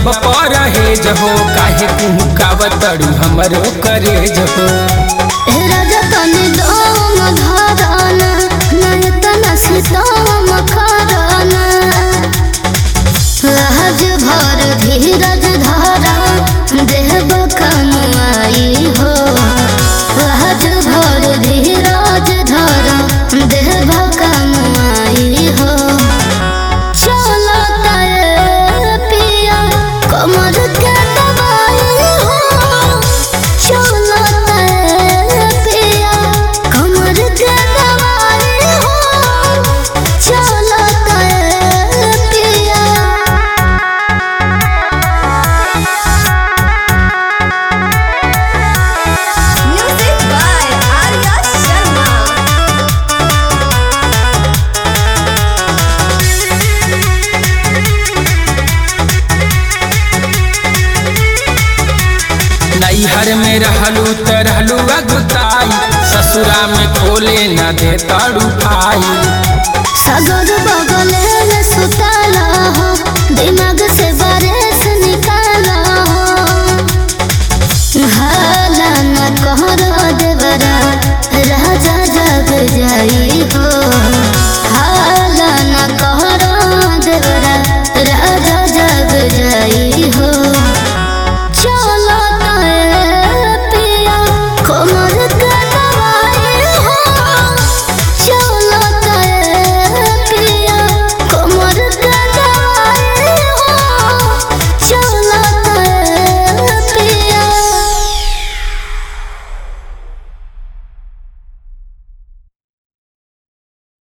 अब परहेज हो काहे कुहकावतड़ू हमरो करेज हो हे राजा तनी दम धरना नहीं तना सीतम करना लाज भर धीरज धरा देव कमाई हो लाज भर धीरज धरा देव कमाई हो चलो तारे पिया कमर के दबाई हो चलो तारे पिया कमर के दबाई हो चलो तारे पिया Music by Arya Sharma. नैहर में रहलू त रहलू अगुताई ससुरा में खोले न दे ताड़ू भाई सागर बगले